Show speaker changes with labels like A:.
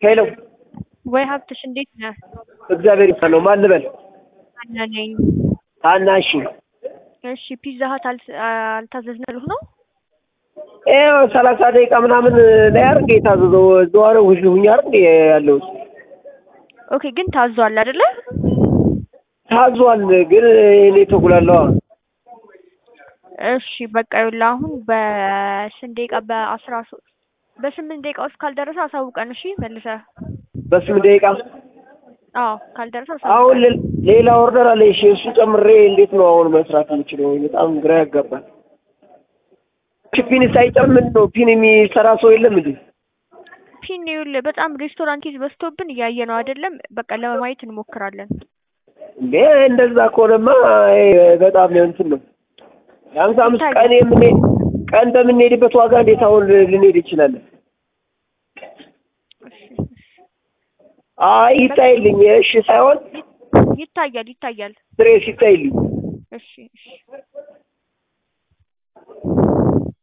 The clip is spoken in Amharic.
A: ሄሎ
B: ወይ ሀብትሽ እንዴት ነህ?
A: እግዚአብሔር ይመስገን። ማን ልበል?
B: አና ነኝ።
A: ታና እሺ፣
B: እሺ ፒዛ ሀት አል- አልታዘዝንልህ ነው?
A: ይኸው ሰላሳ ደቂቃ ምናምን ላይ አይደል እንደ የታዘዘው እዛው ውሽ ሁኛ አይደል እንደ ያለሁት
B: ኦኬ ግን ታዟል አይደለ?
A: ታዟል። ግን እኔ ተጉላለዋ
B: እሺ በቃ ይኸውልህ አሁን በስንት ደቂቃ በአስራ ሶስት በስምንት ደቂቃ ውስጥ ካልደረሰ አሳውቀን እሺ መልሰህ
A: በስምንት ደቂቃ
B: አዎ ካልደረሰ
A: አሁን
B: አሳውቀን
A: ሌ- ሌላ ኦርደር አለ። እሺ እሱ ጨምሬ እንዴት ነው አሁን መስራት የምችለው? በጣም ግራ ያጋባል። እሺ ፒን ሳይጨምር ምንድን ነው ፒን የሚሰራ ሰው የለም እንዴ?
B: ፒን ይኸውልህ በጣም ሬስቶራንት በዝቶብን እያየ ነው አይደለም በቃ ለማየት እንሞክራለን
A: እንዴ እንደዛ ከሆነማ ይሄ በጣም እንትን ነው። የሀምሳ አምስት
B: ይታያል።
A: ቀን የምንሄድ ቀን በምንሄድበት ዋጋ እንዴት አሁን ልንሄድ እንችላለን? አይ ይታይልኝ። እሺ ሳይሆን
B: ይታያል ይታያል
A: ስሬስ ይታይልኝ።
B: እሺ እሺ